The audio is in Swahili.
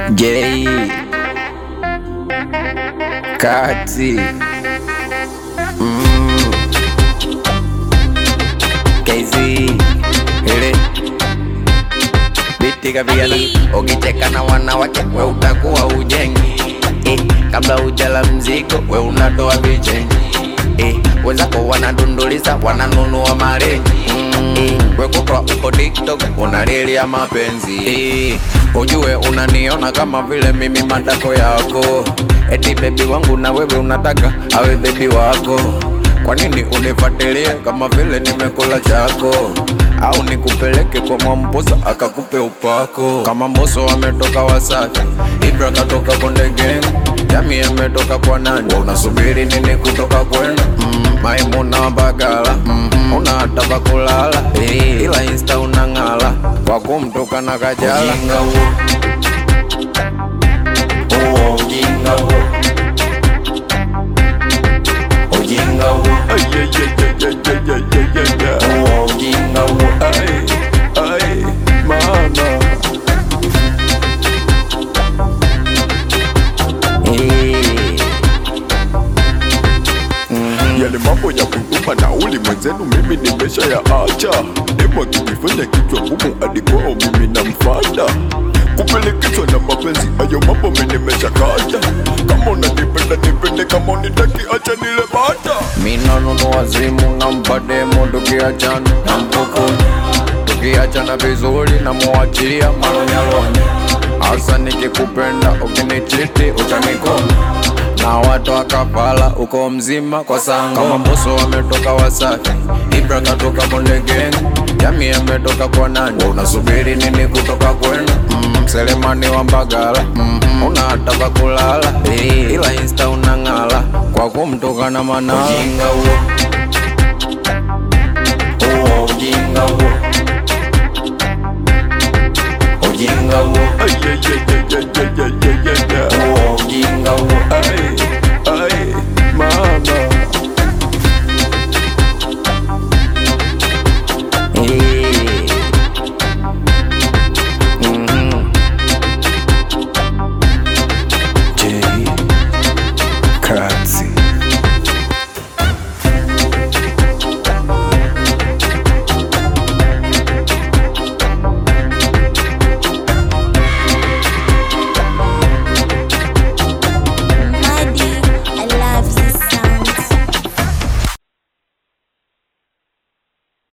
J Kati mm. KZ ile biti kapigana, ukicheka na wanawake we utakuwa ujengi eh, kabla ujala mzigo we unatoa vichenji eh, wenzako wanadunduliza wananunua marenji mm, we kutwa uko TikTok unalilia mapenzi eh, ujue unaniona kama vile mimi matako yako eti bebi wangu na wewe unataka awe bebi wako kwa nini unifuatilie kama vile nimekula chako au nikupeleke kwa Mwamposa akakupe upako kama Mbosso ametoka Wasafi, Ibra katoka Konde Gang, Jami ametoka kwa nani? Unasubiri nini kutoka kwenu? Mm, Maimuna Bagala mm, unataka kulala eh, ila insta unang'ala kwa kumtoka na Kajala. Ujinga huo. Huo ujinga huo. Ujinga huo. Huo ujinga huo. Eh. Yale mambo ya kutuma nauli mwenzenu mimi nimesha ya acha. Demo akijifanya kichwa ngumu hadi kwao mimi namfata. Kupelekeshwa na mapenzi ayo mambo mimi nimesha kata. Kama unanipenda nipende, kama unitaki acha nile bata. Mina nunua simu nampa demo tukiachana na mkokoni tukiachana vizuri na muachilia malonyalonye hasa nikikupenda ukinichiti utanikoma na watu akapala uko mzima kwa sango kama Mbosso wametoka Wasafi Ibra katoka Konde Gang Jami ametoka kwa nani unasubiri nini kutoka kwenu mm, Selemani wa Mbagala mm, unataka kulala eh, ila insta unang'ala kwa kumtoka na manala ujinga huo huo ujinga huo